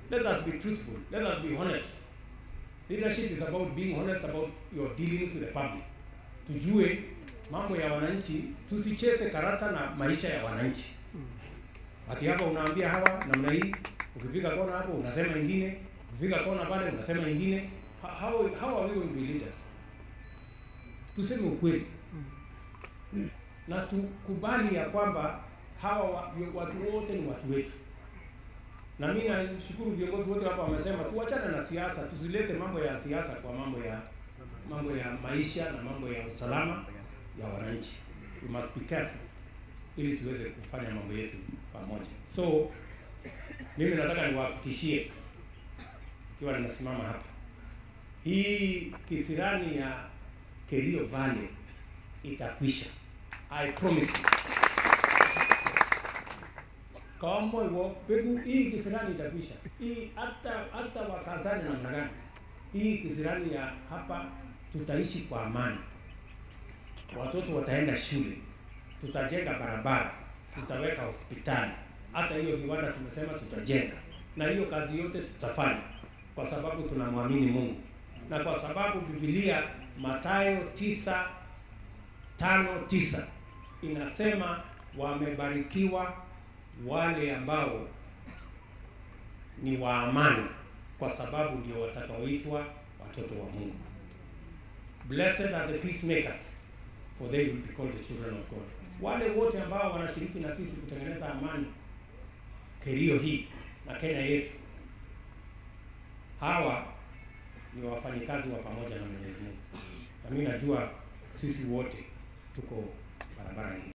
Let us be truthful. Let us be honest. Leadership is about being honest about your dealings with the public. Tujue mambo ya wananchi, tusicheze karata na maisha ya wananchi. Ati hapa unaambia hawa namna hii, ukifika kona hapo unasema ingine, ukifika kona pale unasema ingine. Ha- How, how are we going to be leaders? Tuseme ukweli na tukubali ya kwamba hawa wa- vyo- watu wote ni watu wetu. Na mimi nashukuru viongozi wote hapa wamesema tuachane na siasa, tusilete mambo ya siasa kwa mambo ya mambo ya maisha na mambo ya usalama ya wananchi. We must be careful ili tuweze kufanya mambo yetu pamoja. So mimi nataka niwahakikishie ikiwa ninasimama hapa, hii kisirani ya Kerio Valley itakwisha. I promise you. Kama hivyo pegu hii kisirani itakwisha. Hii hata hata wakazane namna gani, hii kisirani ya hapa tutaishi kwa amani, watoto wataenda shule, tutajenga barabara, tutaweka hospitali, hata hiyo viwanda tumesema tutajenga, na hiyo kazi yote tutafanya kwa sababu tunamwamini Mungu na kwa sababu Biblia Mathayo tisa tano tisa inasema wamebarikiwa wale ambao ni wa amani, kwa sababu ndio watakaoitwa watoto wa Mungu. Blessed are the peacemakers for they will be called the children of God. Wale wote ambao wanashiriki na sisi kutengeneza amani Kerio hii na Kenya yetu, hawa ni wafanyikazi wa pamoja na Mwenyezi Mungu, na mimi najua sisi wote tuko barabara hii.